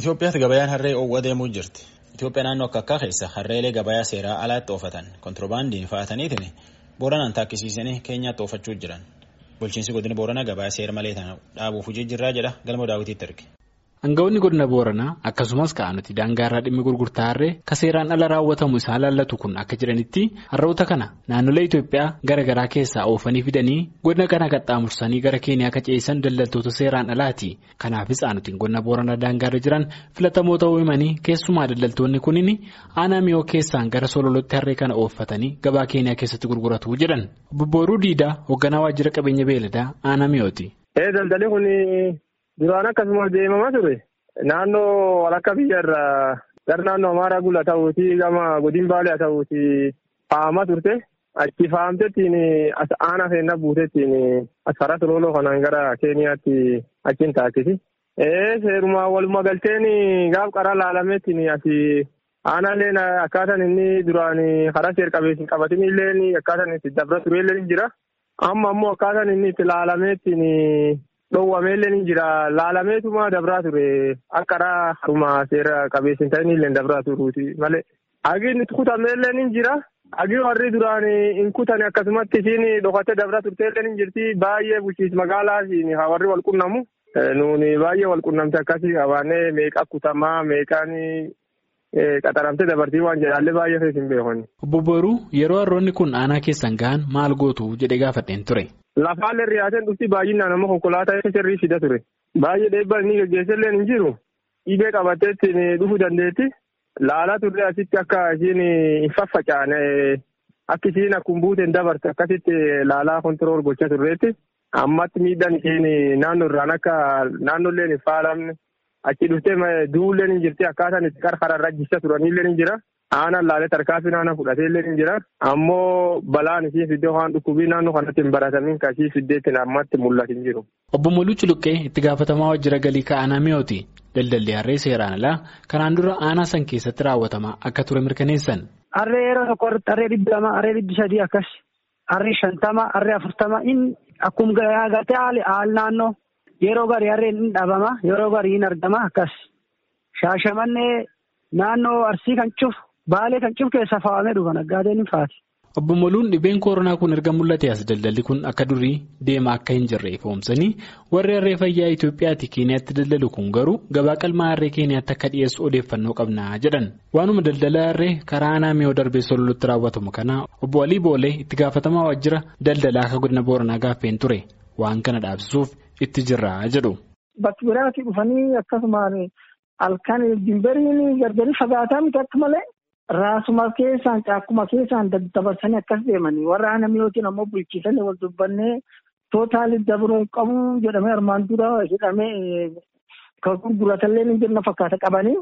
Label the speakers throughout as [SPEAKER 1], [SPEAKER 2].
[SPEAKER 1] Itoophiyaatti gabayaan harree oowwa deemuu jirti. Itoophiyaa naannoo akka akkaa keessa harreelee gabayaa seeraa alaatti oofatan kontiroobaandiin fa'ataniitiin Booranaan taakkisiisanii Keenyaatti oofachuu jiran. Bulchiinsi godina Booranaa gabayaa seera malee tana dhaabuuf hojii jirraa jedha galma daawwitiitti erge.
[SPEAKER 2] Aangawoonni godina Booranaa akkasumas ka'anuti daangaarraa dhimmi gurgurtaa harree ka seeraan ala raawwatamu isaan laallatu kun akka jedhanitti harroota kana naannolee Itoophiyaa gara garaa keessaa oofanii fidanii godina kana qaxxaamursanii gara Keeniyaa akka ce'isan daldaltoota seeraan alaati. Kanaafis aanutiin godina Booranaa daangaarra jiran filatamoo ta'uu himanii keessumaa daldaltoonni kunniin aanaa miyoo keessaan gara sololotti harree kana ooffatanii gabaa Keeniyaa keessatti gurguratu jedhan. Bobbooruu Diidaa hoogganaa waajjira qabeenya beeladaa aanaa miyooti.
[SPEAKER 3] Duraan akkasumas deemamaa ture naannoo walakka biyya irraa gara naannoo Amaaraa Gula ta'uuti gama godin Baalee ta'uuti faamaa turte achi faamtettiin as aanaa seenaa buutettiin as karaa sololoo kanaan gara Keeniyaatti achiin taasisi. Seerumaa walumaa galteen gaaf qaraa laalameettiin ati aanaaleen akkaataan inni duraan karaa seer qabeessin qabatin illee akkaataan itti dabra ture illee ni jira. Amma ammoo akkaataan inni itti laalameettiin. Dhoowwameellee ni jira laalameetuma dabraa ture akka karaa haruma seera qabeessin ta'in illee dabraa turuuti malee. Agiin itti kutameellee ni jira. Agii warri duraan hin kutane akkasumatti isiin dhokatee dabraa turteellee ni jirti baay'ee bulchiinsa magaalaa warri wal qunnamu. Nuuni baay'ee wal qunnamte akkasii qabaannee meeqa kutamaa meeqaan qaxaramtee dabartii waan jedhaallee baay'ee fees hin beekonni.
[SPEAKER 2] Obbo Booruu yeroo harroonni kun aanaa keessan gahan maal gootu jedhee gaafadheen ture.
[SPEAKER 3] Lafaallee riyaateen dhufti baay'inaan amma konkolaataa sirrii fida ture. Baay'ee dheebbaa inni gaggeessallee hin jiru. Dhibee qabatteetti dhufuu dandeetti. Laalaa turre asitti akka ishiin hin faffacaane akka ishiin akkuma buuteen dabarte akkasitti laalaa kontirool gochaa turreetti. Ammatti miidhaan ishiin naannoo irraan akka naannoolleen hin faalamne achi dhuftee duulleen hin jirti akkaataan itti qarqara irra jissa turanillee ni jira. Aanaan laalee tarkaanfii naannoo fudhatee illee ni jira. Ammoo balaan ishee fiddee waan dhukkubii naannoo kanatti hin baratamiin kan ishee fiddeetti ammatti mul'atu hin jiru.
[SPEAKER 2] Obbo Moluu Culuqqee itti gaafatamaa waajjira galii ka'aanaa mi'ooti. Daldalli harree seeraan alaa kanaan dura aanaa san keessatti raawwatamaa akka ture mirkaneessan.
[SPEAKER 4] Harree yeroo tokko harree dhibbi lama harree dhibbi sadii akkas harree shantama harree afurtama inni akkuma agartee haal naannoo yeroo garii harreen hin dhabama yeroo garii hin argama akkas shaashamannee naannoo arsii kan cufu. Baalee kan cuf keessa faawamee dhufa naggaadeen hin faati.
[SPEAKER 2] Obbo Moluun dhibeen koronaa kun erga mul'ate as daldalli kun akka durii deemaa akka hin jirre ifoomsanii warri harree fayyaa Itoophiyaatti Keeniyaatti daldalu kun garuu gabaa qalmaa harree Keeniyaatti akka dhiyeessu odeeffannoo qabna jedhan. Waanuma daldala harree karaa aanaa miyoo darbee sololutti raawwatamu kana obbo Alii Boolee itti gaafatamaa waajjira daldalaa akka godina Booranaa gaaffeen ture waan kana dhaabsisuuf itti jirra jedhu.
[SPEAKER 4] Bakki biraatti dhufanii akkasumaan halkan dimberiin gargari fagaataa miti akka malee. Raasuma keessaan caakkuma keessaan dabarsanii akkas deemanii warra aanaa miyootiin ammoo bulchiisanii wal dubbannee tootaalii dabruun qabu jedhamee armaan dura hidhamee kan gurguratallee ni jirna fakkaata qabanii.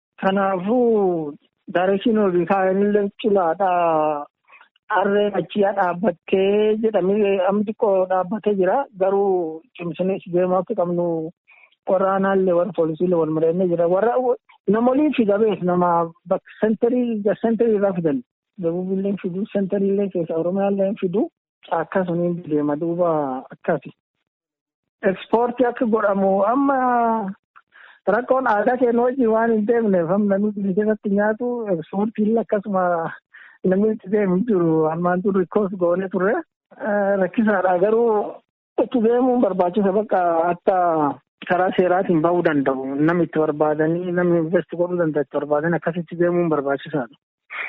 [SPEAKER 4] Kanaafuu daareshiin olii kaa'anillee culaadhaa harreen achiyaa dhaabbattee jedhamee amma xiqqoo dhaabbatee jira garuu cimsinee deemaa akka qabnu warra aanaallee warra poolisiilee wal mari'annee jira warra. Namoonni fida beek nama bakka sentarii sentarii irraa fidan dabubillee fidu sentariillee keessa oromiyaallee fidu akkasumas deema duuba akkasi. Ekspoortii akka godhamu amma rakkoon aadaa keenya wajjin waan hin deemneef namni biyya keessatti nyaatu ekspoortiillee akkasuma namni itti deemu jiru armaan dur rikkoos goonee turre rakkisaadha garuu itti deemuun barbaachisa bakka akka. karaa seeraatiin bahuu danda'u namni itti barbaadanii namni investi godhuu danda'u itti barbaadan akkasitti deemuun barbaachisaadha.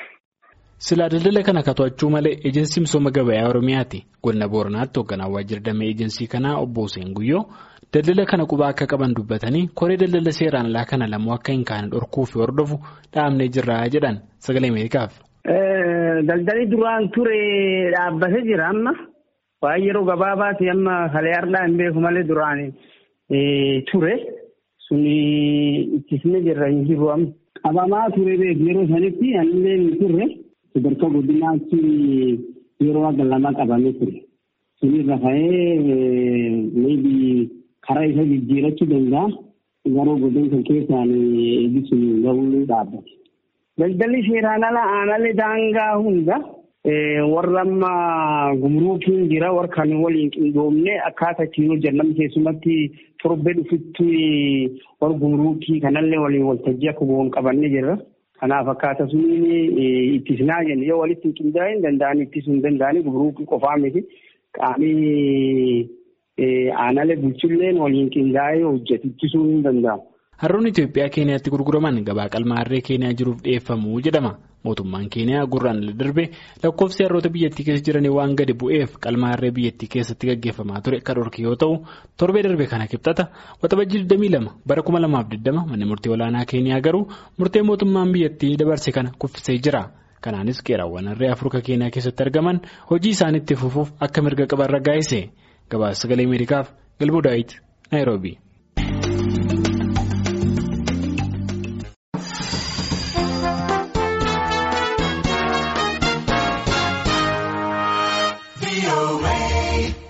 [SPEAKER 2] Silaa daldala kana to'achuu malee eejensiin misooma gabayaa Oromiyaati. Godina Booranaatti hoogganaa waajjira damee eejensii kanaa obbo Hussein Guyyoo daldala kana qubaa akka qaban dubbatanii koree daldala seeraan alaa kana lamoo akka hin kaane dhorkuu fi hordofu dhaabnee jirra jedhan sagalee Ameerikaaf.
[SPEAKER 5] Daldalli duraan ture dhaabbatee jira amma waan yeroo gabaabaati amma kalee har'aa hin beeku malee duraanii. ture suni ittisne jirra hin jiru amma. Qabamaa ture beeku yeroo sanitti anillee hin turre sadarkaa godinaatti yeroo akka lama qabamee ture. Sunirra ka'ee maybe karaa isa jijjiirachuu danda'a. Garuu godina kan keessaan eebbisuun gahuu dhaabbate. Daldalli seeraan ala aanaalee daangaa hunda warra amma gumruukiin jira warra kan waliin qindoomne akkaataa ittiin hojjennan keessumatti torbee dhufutti warra gumruukii kanallee waliin waltajjii akka goon qabannee jirra. Kanaaf akkaataa suniin ittisinaa jenna yoo walitti hin qindaa'e hin danda'an ittisuu hin danda'ani gumruukii qofaa miti qaamii aanalee bulchulleen waliin qindaa'ee hojjetu ittisuu hin danda'amu.
[SPEAKER 2] Harroonni Itoophiyaa Keeniyaatti gurguraman gabaa qalmaarree Keeniyaa jiruuf dhiyeeffamuu jedhama. Mootummaan Keeniyaa gurraan darbe lakkoofsi harroota biyyattii keessa jiranii waan gadi bu'eef qalmaarree biyyattii keessatti gaggeeffamaa ture kan dhorke yoo ta'u torbee darbe kana kibxata waxabajjii 22 bara 2020 manni murtii olaanaa Keeniyaa garuu murtee mootummaan biyyattii dabarse kana kuffisee jira. Kanaanis qeeraawwan harree Afrikaa Keeniyaa keessatti argaman hojii isaaniitti fufuuf akka mirga qaban raggaasise. Gabaasa sagalee Ameerikaaf Galbuu Daawit Naayiroobii.
[SPEAKER 6] away.